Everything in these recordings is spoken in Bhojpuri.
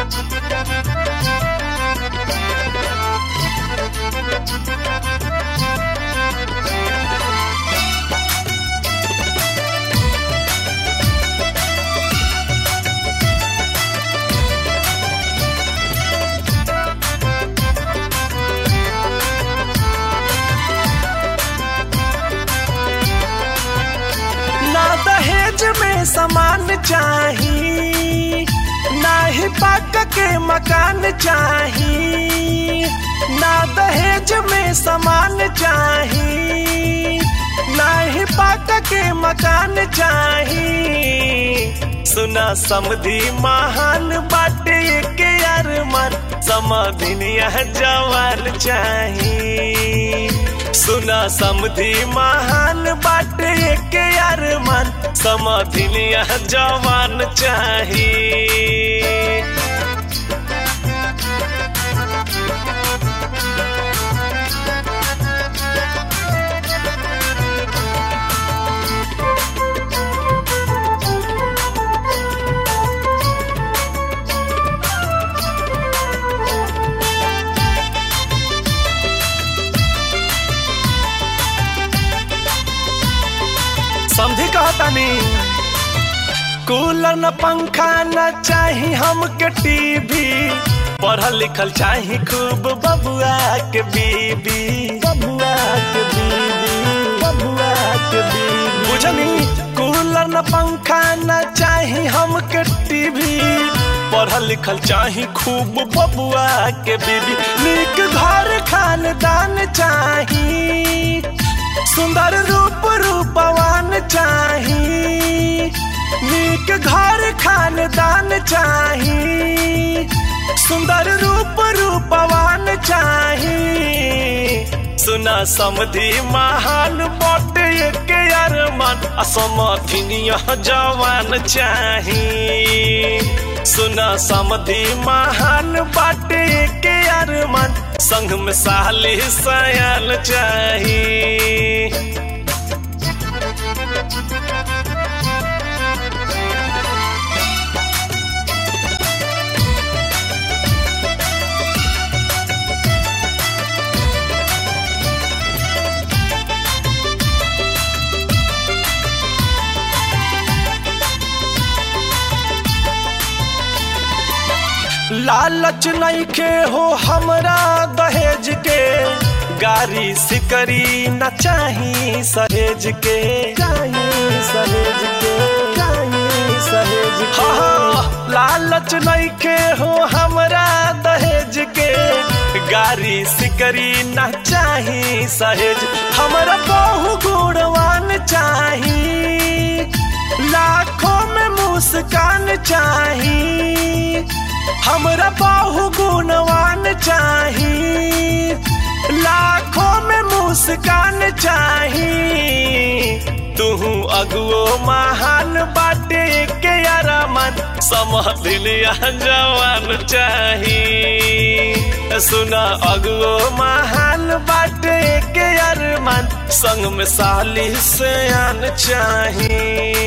ना दहेज में सामान चाही ना ही पाक के मकान चाही ना दहेज में सामान चाही ना ही पाक के मकान चाही सुना समधी महान बाटे के अरमान समधिनिया जवान चाही सुना समधी महान बाटे के अरमान समधिनिया जवान चाही समझी कहतानी कूलर न पंखा न चाही हमके टीवी पढ़ल लिखल चाही खूब बबुआ के बीबी बबुआ के बीबी बबुआ के बीबी बुझनी कूलर न पंखा न चाही हमके टीवी पढ़ल लिखल चाही खूब बबुआ के बीबी नीक घर खानदान चाही सुंदर रूप रूपवान चाही नीक घर खानदान चाही सुंदर रूप रूपवान चाही सुना समधि महान बटे के अरमान असमधिनिया जवान चाही सुना समधि महान बाटे के अरमान संग में साली सयाल चाही लालच नहीं के हो हमरा दहेज के गाड़ी सिकरी न चाही सहेज के चाही सहेज के चाही सहेज के हाँ, लालच नहीं के हो हमरा दहेज के गाड़ी सिकरी न चाही सहेज हमरा बहु गुणवान चाही लाखों में मुस्कान चाही हमरा बहु गुणवान चाही लाखों में मुस्कान चाही तू अगुओ महान बाटे के अरमान समधिनिया जवान चाही सुना अगुओ महान बाटे के अरमान संग में साली से आन चाही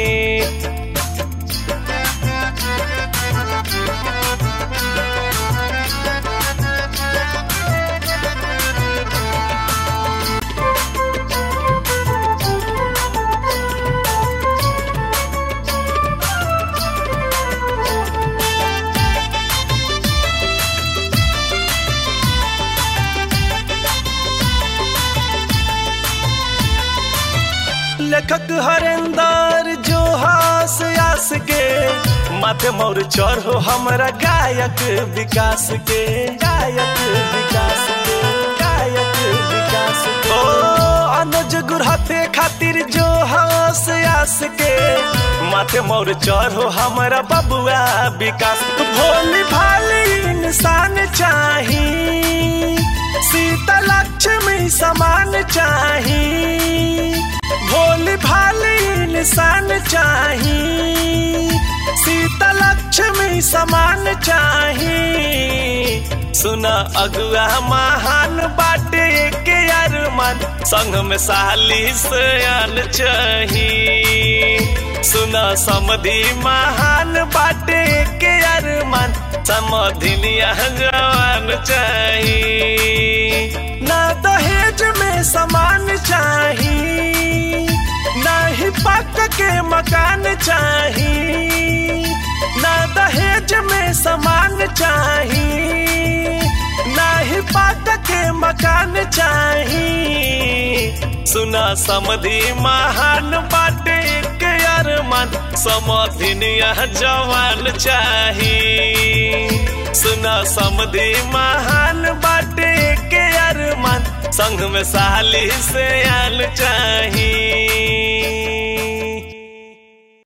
लेखक हरेंदर जो हास आस के माथे मोर चढ़ हो हमरा गायक विकास के गायक विकास के गायक विकास के ओ अनुज गुरहते खातिर जो हास आस के माथे मोर चढ़ हो हमरा बबुआ विकास भोली भाली इंसान चाही सीता लक्ष्मी समान चाही भोली भाली इंसान चाही सीता लक्ष्मी समान चाही सुना अगुआ महान बाटे के अरमान संग में साली सयान चाही सुना समधि महान बाटे के अरमान सम समधिनिया जवान चाही ना दहेज में सामान चाही ना ही पक के मकान चाही ना दहेज में सामान चाही ना ही पक के मकान चाही सुना समधि महान बाटे के अरमान समधिनिया जवान चाही सुना समधि महान बाटे के अरमान संग में साली से आन चाही